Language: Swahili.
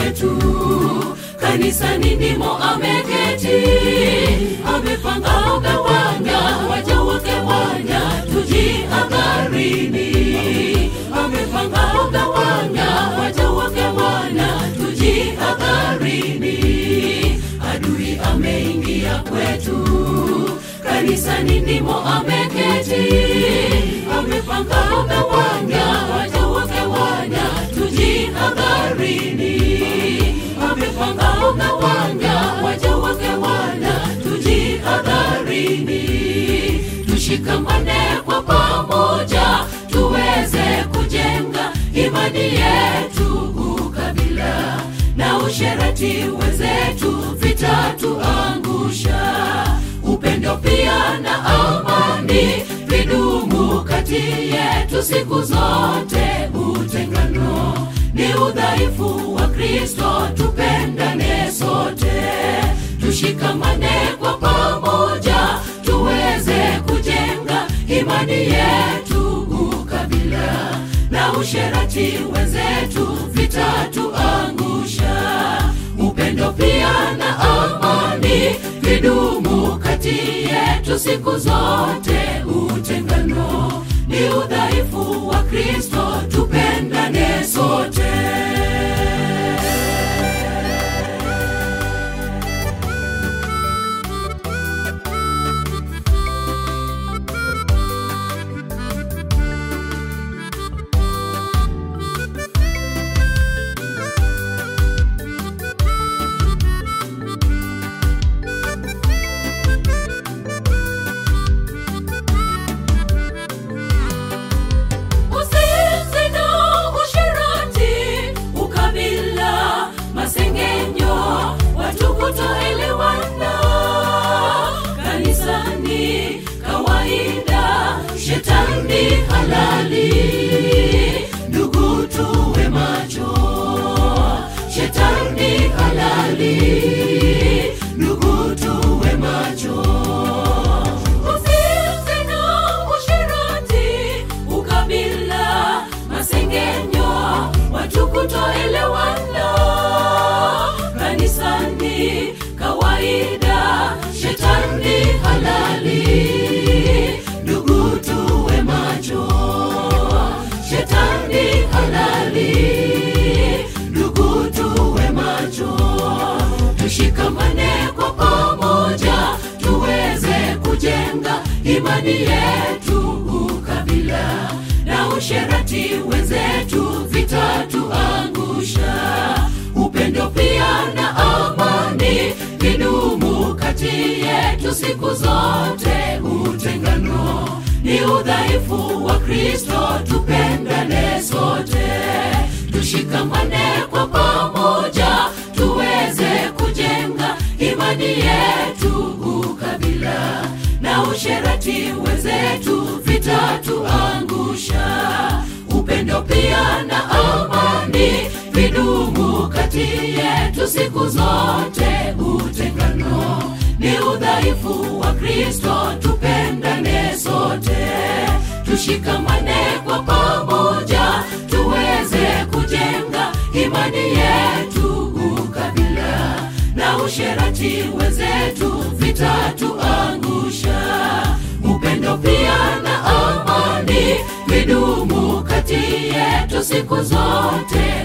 kwetu kanisani ndimo ameketi amepanga kugawanya waja wake wanya tujiangarini amepanga kugawanya waja wake wana tujiangarini adui ameingia kwetu kanisani ndimo ameketi amepanga kugawanya waja wake wanya tujiangarini amepanga kugawanya waja wake wana tujiadharini tushikamane kwa pamoja tuweze kujenga imani yetu ukabila na usherati wenzetu vitatuangusha upendo pia na amani vidumu kati yetu siku zote utengano ni udhaifu wa kristo tupendane sote tushikamane kwa pamoja tuweze kujenga imani yetu ukabila na usherati wenzetu vitatuangusha upendo pia na amani vidumu kati yetu siku zote utengano ni udhaifu wa kristo tupendane sote Uzinzi na usherati, ukabila, masengenyo, watu kutoelewana kanisani, kawaida, shetani halali. Ndugu tuwe macho, shetani halali. Ndugu tuwe macho uzinzi na usherati, ukabila, masengenyo, watu kutoelewana kanisani, kawaida, shetani halali. Ndugu tuwe macho, shetani halali. Ndugu tuwe macho, tushikamane kwa pamoja tuweze kujenga imani yetu ukabila na usherati wenzetu vitatuangusha upendo pia na amani vidumu kati yetu siku zote utengano ni udhaifu wa kristo tupendane sote tushikamane kwa pamoja tuweze kujenga imani yetu ukabila na usherati wenzetu vitatuangusha upendo pia na amani vidumu kati yetu siku zote utengano ni udhaifu wa kristo tupendane sote tushikamane kwa pamoja tuweze kujenga imani yetu ukabila na usherati wenzetu vitatuangusha upendo pia na amani vidumu kati yetu siku zote